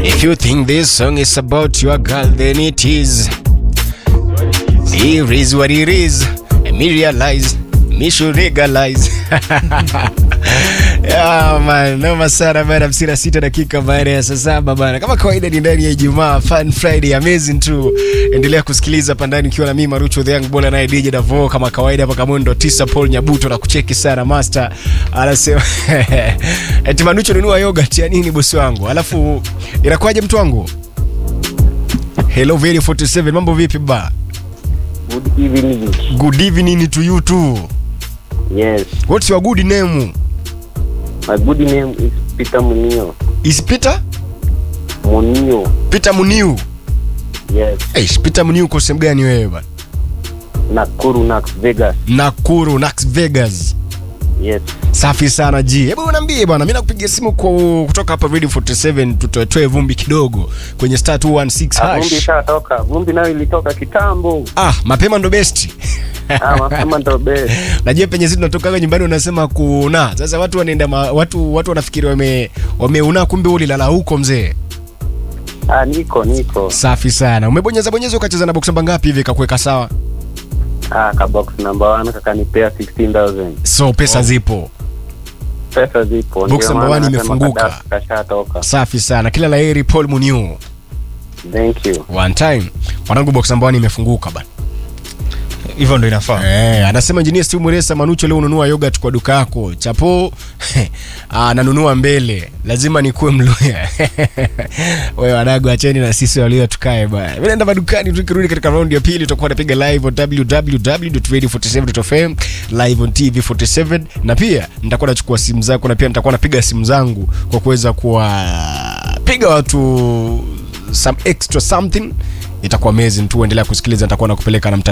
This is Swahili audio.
If you think this song is about your girl, then it is. It is what it is. And me realize, me should legalize. Yeah, man, noma sana bana, hamsini na sita dakika baada ya saa saba bana. Kama kawaida ni ndani ya Ijumaa, Fun Friday, amazing tu. Endelea kusikiliza hapa ndani ukiwa na mimi Marucho the Young Bola naye DJ Davo kama kawaida hapa Kamundo tisa Paul Nyabuto na kucheki sana master. Anasema eti Manucho nunua yogurt ya nini bosi wangu? Alafu inakuwaje mtu wangu? Hello very 47 mambo vipi ba? Good evening. Good evening to you too. Yes. What's your good name? My good name is Peter Munio. Is Peter? Munio. Peter Muniu. Yes. Hey, Peter Muniu uko sehemu gani wewe bana? Nakuru, Nax Vegas. Nakuru, Las Vegas. Yes. Safi sana ji. Hebu niambie bwana, mimi nakupigia simu kwa kutoka hapa Radio 47 tutoe vumbi kidogo kwenye star 216 Ah, Vumbi hash. ishatoka. Vumbi nayo ilitoka kitambo. Ah, mapema ndo best. Ah, mapema ndo best. Najua penye sisi tunatoka nyumbani unasema kuna. Sasa watu wanaenda ma, watu watu wanafikiri wame wameuna kumbe ulilala huko mzee. Ah, niko niko. Safi sana. Umebonyeza bonyeza ukacheza na box namba ngapi hivi kakuweka sawa? Ah, ka box number 1 kakanipea 16000. So pesa zipo. Pesa zipo. Box Ndio number maana one nasema imefunguka. kadasa Kashatoka. Safi sana. Kila laheri Paul Muniu. Thank you. One time. Wanangu box namba 1 imefunguka bana. hivyo ndo inafaa Eh, anasema engineer Steve Muresa Manucho leo ununua yogurt kwa duka yako. Chapo ah, nanunua mbele. Lazima nikuwe mluya. Wewe wanagu acheni na sisi walio tukae bwana. Mimi naenda madukani tukirudi katika round ya pili tutakuwa tunapiga live on www.radio47.fm, live on TV47 na pia nitakuwa nachukua simu zako na pia nitakuwa napiga simu zangu kwa kuweza kuwapiga watu some extra something itakuwa amazing tu endelea kusikiliza nitakuwa nakupeleka na mta